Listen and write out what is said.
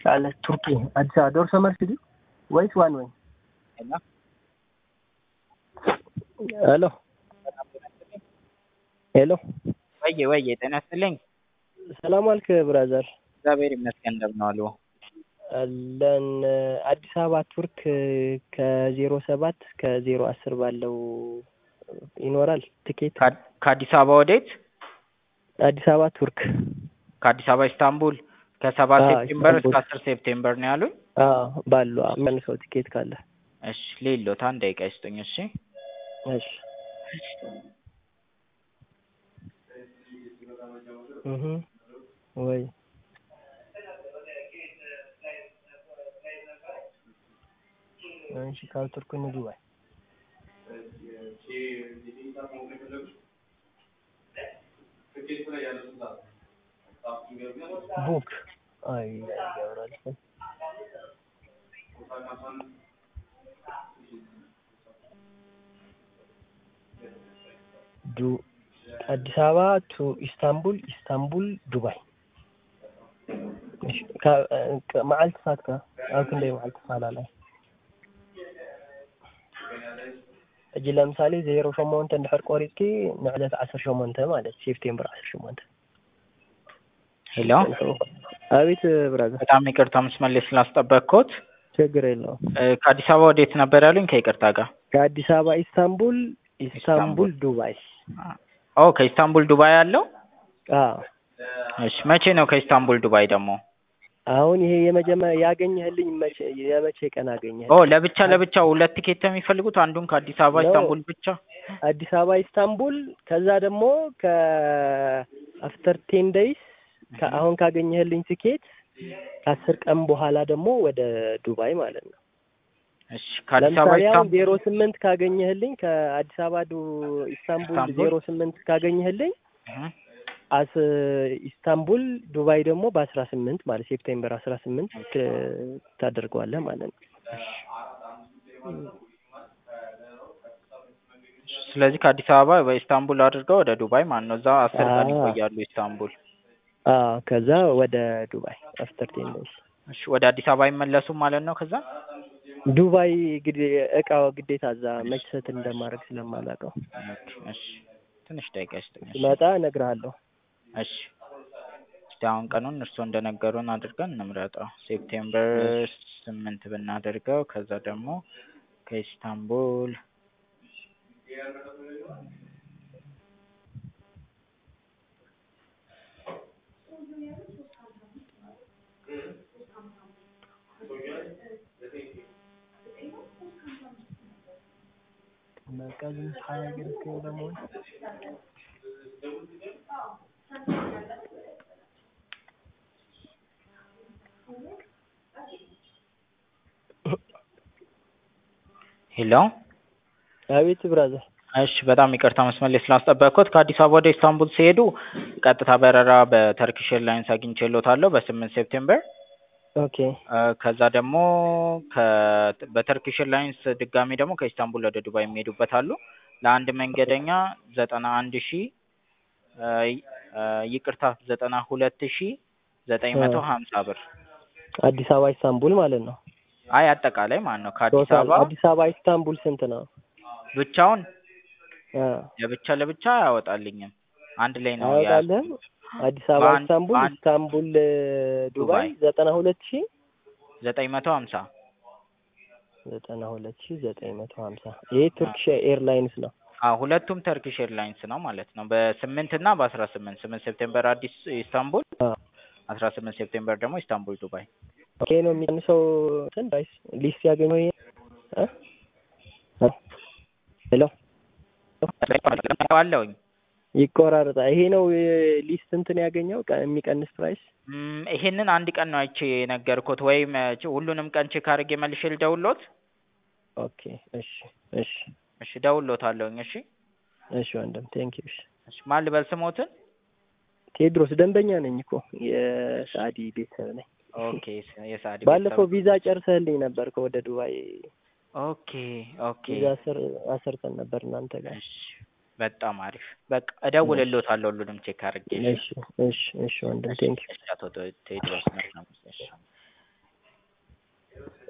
አለ ቱርኪ አዲስ አበባ ዶርሶ መልስ ሂዱ ወይስ ዋን ወይ? ሄሎ ሄሎ ወዬ ወዬ ጤና ይስጥልኝ። ሰላም አልክ ብራዘር? እግዚአብሔር ይመስገን እንደምን ዋሉ? አለን አዲስ አበባ ቱርክ ከዜሮ ሰባት ከዜሮ አስር ባለው ይኖራል ትኬት ከ- ከአዲስ አበባ ወዴት? አዲስ አበባ ቱርክ ከአዲስ አበባ ኢስታንቡል ከሰባት አዎ፣ ሴፕቴምበር እስከ ኢስታንቡል። አስር ሴፕቴምበር ነው ያሉኝ። አዎ ባሉ መልሰው ትኬት ካለ እሺ ሌሎት አንድ ደቂቃ ይስጡኝ። እሺ እሺ እህ ወይ እሺ ካብ ቱርክ ንዱባይ ቡክ አይ ያወራል ዱ አዲስ አበባ ቱ ኢስታንቡል ኢስታንቡል ዱባይ እሺ ካ- ካ- መዓልቲ ፋትካ ኣብ ክንደይ መዓልቲ ፋላላይ ሕጂ ለምሳሌ ዜሮ ሸሞንተ እንድሕር ቆሪፅኪ ንዕለት ዓስር ሸሞንተ ማለት ሴፕቴምበር ዓስር ሸሞንተ ሄሎ፣ አቤት ብራዘር በጣም ይቅርታ መስመር ስላስጠበቅኩት። ችግር የለውም እ፣ ከአዲስ አበባ ወዴት ነበር ያሉኝ? ከይቅርታ ጋር ከአዲስ አበባ ኢስታንቡል ኢስታንቡል ዱባይ ኦ ከኢስታንቡል ዱባይ አለው። አዎ እሺ መቼ ነው ከኢስታንቡል ዱባይ ደግሞ? አሁን ይሄ የመጀመሪያ ያገኘህልኝ መቼ የመቼ ቀን አገኘህ? ኦ ለብቻ ለብቻ ሁለት ቲኬት ነው የሚፈልጉት? አንዱን ከአዲስ አበባ ነው። ኢስታንቡል ብቻ? አዲስ አበባ ኢስታንቡል፣ ከዛ ደግሞ ከአፍተር ቴን ዴይስ አሁን ካገኘህልኝ ትኬት ከአስር ቀን በኋላ ደግሞ ወደ ዱባይ ማለት ነው። እሺ ከአዲስ አበባ ለምሳሌ አሁን ኢስታንቡል ዜሮ ስምንት ካገኘህልኝ ከአዲስ አበባ ዱ ኢስታንቡል ኢስታንቡል? ዜሮ ስምንት ካገኘህልኝ እህ፣ አስ ኢስታንቡል ዱባይ ደግሞ በአስራ ስምንት ማለት ሴፕቴምበር አስራ ስምንት ታደርገዋለህ ማለት ነው። ስለዚህ ከአዲስ አበባ በኢስታንቡል አድርገው ወደ ዱባይ ማለት ነው። እዛ አስር ቀን አዎ። ይቆያሉ ኢስታንቡል። አዎ ከዛ ወደ ዱባይ አፍተር ቴን ዴይስ እሺ ወደ አዲስ አበባ አይመለሱም ማለት ነው። ከዛ ዱባይ ግዴ እቃው ግዴታ እዛ መችሰት እንደማድረግ ስለማላውቀው ኦኬ፣ እሺ ትንሽ ደቂቃ ይስጡኝ። እሺ ስመጣ እነግርሃለሁ። እሺ እስቲ አሁን ቀኑን እርስዎ እንደነገሩን አድርገን እንምረጠው። ሴፕቴምበር ስምንት ብናደርገው ከዛ ደግሞ ከኢስታንቡል በቃ ዝም ሀያ ግርክ ደግሞ ሄሎ አቤት ብራዘር። እሺ በጣም ይቅርታ መስመር ላይ ስላስጠበቅኩት። ከአዲስ አበባ ወደ ኢስታንቡል ሲሄዱ ቀጥታ በረራ በተርኪሽ ኤርላይንስ አግኝቼልዎታለሁ በስምንት ሴፕቴምበር ኦኬ እ፣ ከዛ ደግሞ ከ በተርኪሽ ኤርላይንስ ድጋሚ ደግሞ ከኢስታንቡል ወደ ዱባይ የሚሄዱበት አሉ። ለአንድ መንገደኛ ዘጠና አንድ ሺ እ፣ እ፣ ይቅርታ ዘጠና ሁለት ሺ ዘጠኝ መቶ ሀምሳ ብር አዲስ አበባ ኢስታንቡል ማለት ነው። አይ አጠቃላይ ማለት ነው ከአዲስ ቶታል አበባ አዲስ አበባ ኢስታንቡል ስንት ነው? ብቻውን አ ለብቻ ለብቻ አያወጣልኝም። አንድ ላይ ነው አያወጣልህም? አዲስ አበባ በአንድ- ኢስታንቡል በአንድ- ኢስታንቡል እ፣ ዱባይ ዱባይ። ዘጠና ሁለት ሺህ ዘጠኝ መቶ ሀምሳ ዘጠና ሁለት ሺህ ዘጠኝ መቶ ሀምሳ ይሄ ቱርኪሽ ኤርላይንስ ነው። አዎ ሁለቱም ተርኪሽ ኤርላይንስ ነው ማለት ነው። በስምንት እና በአስራ ስምንት ስምንት ሴፕቴምበር አዲስ ኢስታንቡል አ አስራ ስምንት ሴፕቴምበር ደግሞ ኢስታንቡል ዱባይ። ኦኬ ነው የሚቀንሰው እንትን ፕራይስ ሊስት ያገኘው ይሄ እ እ ሄሎ አለውኝ ይቆራረጣል። ይሄ ነው እ፣ ሊስት እንትን ያገኘው ቀ- የሚቀንስ ፕራይስ እም፣ ይሄንን አንድ ቀን ነው አይቼ የነገርኩት ወይም እ፣ ች- ሁሉንም ቀን ቼክ አድርጌ መልሼ ልደውልዎት? ኦኬ እሺ እሺ እሺ እደውልዎታለሁኝ። እሺ እሺ ወንድም ቴንክ ዩ እሺ እሺ ማን ልበል ስሞትን? ቴድሮስ ደንበኛ ነኝ እኮ የሳዲ ቤተሰብ ነኝ። ኦኬ ስ- የሳዲ ባለፈው ቤተሰብ። ቪዛ ጨርሰህልኝ ነበር ከወደ ዱባይ ኦኬ ኦኬ ቪዛ ስር አሰርተን ነበር እናንተ ጋር። እሺ በጣም አሪፍ። በቃ እደውልልዎታለሁ ሁሉንም ቼክ አድርጌ። እሺ እሺ እሺ ወንድም ቴንክ ዩ እሺ አቶ ቴዎድሮስ ነው